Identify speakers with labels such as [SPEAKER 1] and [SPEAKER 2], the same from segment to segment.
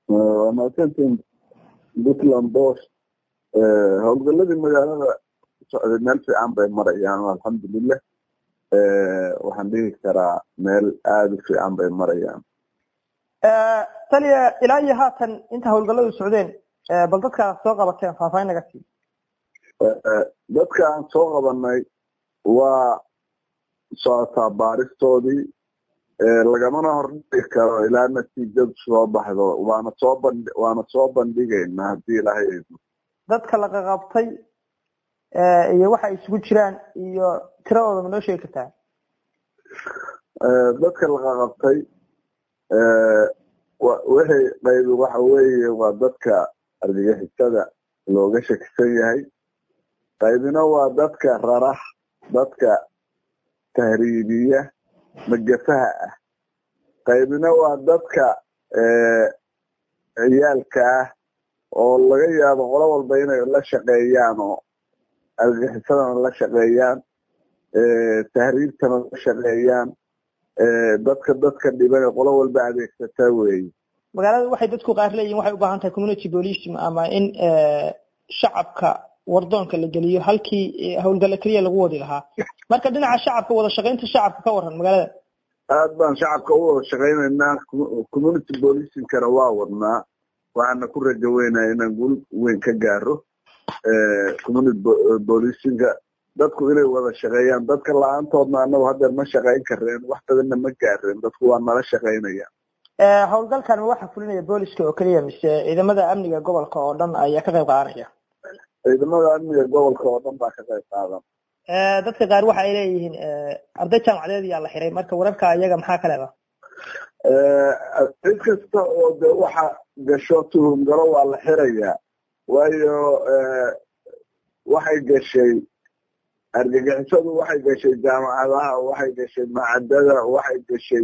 [SPEAKER 1] waa mahadsantiin puntland bos howlgaladii magaalada socday meel fiican bay marayaan alxamdulilah waxaan dhihi karaa meel aada u fiican bay marayaan
[SPEAKER 2] taliya ilaa iyo haatan inta howlgaladu socdeen bal dadkaa soo qabateen faahfaahin naga sii
[SPEAKER 1] dadka aan soo qabanay waa socotaa baaristoodii lagamana hordhigi karo ilaa natiijadu soo baxdo waana soo bandh waana soo bandhigaynaa haddii ilaahay idmo
[SPEAKER 2] dadka la qaqabtay iyo waxa isugu jiraan iyo tiradooda ma noo sheegi kartaa
[SPEAKER 1] dadka la qaqabtay wixii qaybi waxa weeye waa dadka argagixisada looga shakisan yahay qaybina waa dadka rarax dadka tahriibiya magafaha ah qaybina waa dadka ciyaalka ah oo laga yaabo qolo walba inay la shaqeeyaan oo argagixisadana la shaqeeyaan tahriibtana la shaqeeyaan dadka dadka dhiban qolo walba adeegsataa weeye
[SPEAKER 2] magaalada waxay dadku qaar leeyihin waxay u baahan tahay community policing ama in shacabka wardoonka la geliyo halkii howlgalla keliya lagu wadi lahaa marka dhinaca shacabka wada shaqaynta shacabka ka waran magaalada
[SPEAKER 1] aad baan shacabka u wada shaqaynaynaa community policingkana waa wadnaa waxaana ku rajo weynaya inaan guul weyn ka gaaro community policinga dadku inay wada shaqeeyaan dadka la-aantoodna anagu haddeer ma shaqayn kareen wax badanna ma gaareen dadku waa nala shaqaynayaan
[SPEAKER 2] howlgalkan ma waxaa fulinaya booliska oo keliya mise ciidamada amniga gobolka oo dhan ayaa ka qayb qaadanaya
[SPEAKER 1] ciidamada amniga gobolka oo dhan baa ka qayb qaadan
[SPEAKER 2] dadka qaar waxa ay leeyihiin arday jaamacadeed ayaa la xiray marka wararka iyaga maxaa ka leeda
[SPEAKER 1] cid kasta oo de waxa gasho tuhumgalo waa la xirayaa waayo waxay gashay argagixisadu waxay gashay jaamacadaha waxay gashay macadada waxay gashay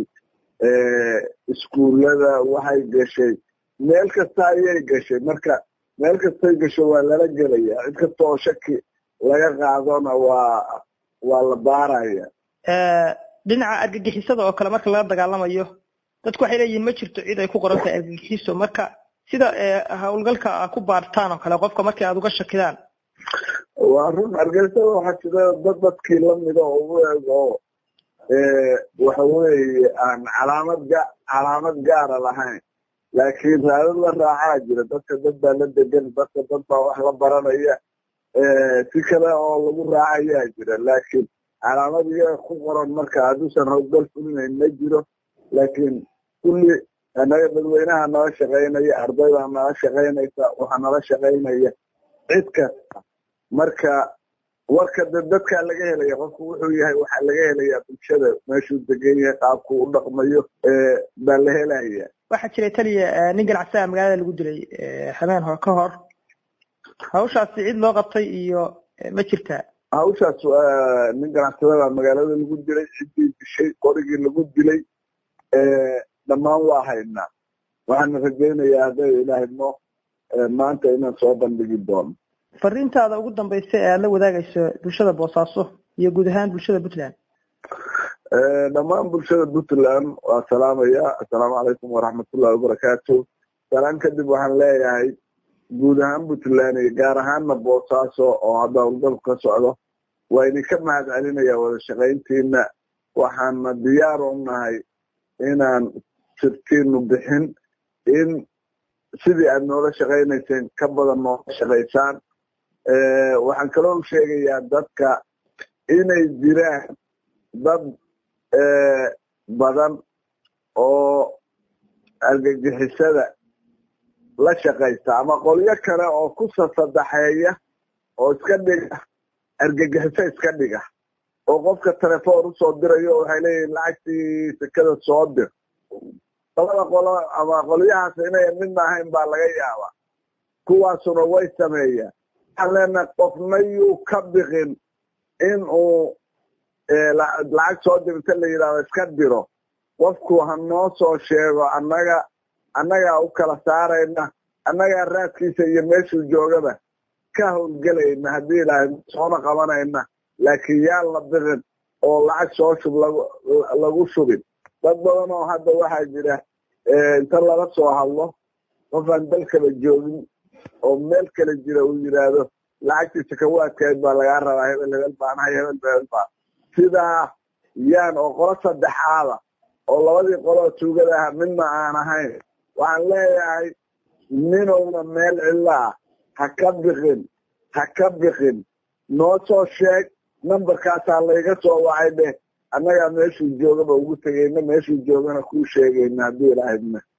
[SPEAKER 1] iskuullada waxay gashay meel kasta ayay gashay marka meel kastay gasho waa lala gelaya cid kasta oo shaki laga qaadona waa waa la baaraya
[SPEAKER 2] dhinaca argagixisada oo kale marka laga dagaalamayo dadku waxay leeyihin ma jirto cid ay ku qoran tahay argagixiso marka sida howlgalka a ku baartaan oo kale qofka markii aad uga shakidaan
[SPEAKER 1] waa run argagixisada waxaa jira dad dadkii lamida oo u eg oo waxa weeye aan calaamad ga calaamad gaara lahayn laakiin raadad la raacaa jira dadka dad baa la degan dadka dad baa wax la baranaya si kale oo lagu raacayaa jira laakiin calaamad iyaga ku qoran marka hadduusan howlgal fulinayn ma jiro laakiin kulli anaga dadweynaha nala shaqaynaya ardaydaa nala shaqaynaysa waxaa nala shaqaynaya cid kasta marka warka de dadkaa laga helaya qofku wuxuu yahay waxaa laga helayaa bulshada meeshuu degan yahay qaabku u dhaqmayo baa la helaya
[SPEAKER 2] waxaa jiray taliya nin ganacsadaa magaalada lagu dilay habeen hor ka hor hawshaasi cid loo qabtay iyo ma jirtaa
[SPEAKER 1] hawshaas nin ganacsadada magaalada lagu dilay ciddii dishay qorigii lagu dilay dhammaan waa haynaa waxaana rajaynayaa hadday ilaahay no maanta inaan soo bandhigi doono
[SPEAKER 2] fariintaada ugu dambaysa ee aad la wadaagayso bulshada boosaaso iyo guud ahaan bulshada puntland
[SPEAKER 1] dhammaan bulshada puntland waa salaamaya assalaamu calaykum waraxmatullahi wabarakaatu salaan kadib waxaan leeyahay guud ahaan puntland iyo gaar ahaanna boosaaso oo hadda howlgalku ka socdo waa idinka mahad celinaya wada shaqayntiina waxaana diyaar u nahay inaan sirtiinu bixin in sidii aad noola shaqaynayseen ka badan noola shaqaysaan waxaan kaloo sheegayaa dadka inay jiraan dad badan oo argagixisada la shaqaysta ama qolyo kale oo ku sasadaxeeya oo iska dhiga argagixiso iska dhiga oo qofka telefoon usoo dirayo waxay leeyihin lacagtii sekada soo dir labada qolo ama qolyahaas inayan midna ahayn baa laga yaabaa kuwaasuna way sameeyaan waxaan leenahay qofna yuu ka biqin in uu lacag soo dirta la yidhahdo iska diro qofku ha noo soo sheego annaga annagaa u kala saarayna annagaa raadkiisa iyo meeshuu joogaba ka howlgelayna haddii ilaahay soona qabanayna laakiin yaan la biqin oo lacag soo shub lagu shubin dad badan oo hadda waxaa jira inta lala soo hadlo qof aan dal kala joogin oo meel kala jira uu yidhaahdo lacagtiisa kawaadkeed baa lagaa rabaa hebel hebel baanahay hebel hebel baan sidaa yaan oo qolo saddexaada oo labadii qoloo tuugada aha midna aan ahayn waxaan leeyahay ninowna meel cidlo ah ha ka biqin ha ka biqin noo soo sheeg nambarkaasaa layga soo wacay dheh annagaa meeshuu joogaba ugu tegayna meeshuu joogana kuu sheegayna haddii ilaahidna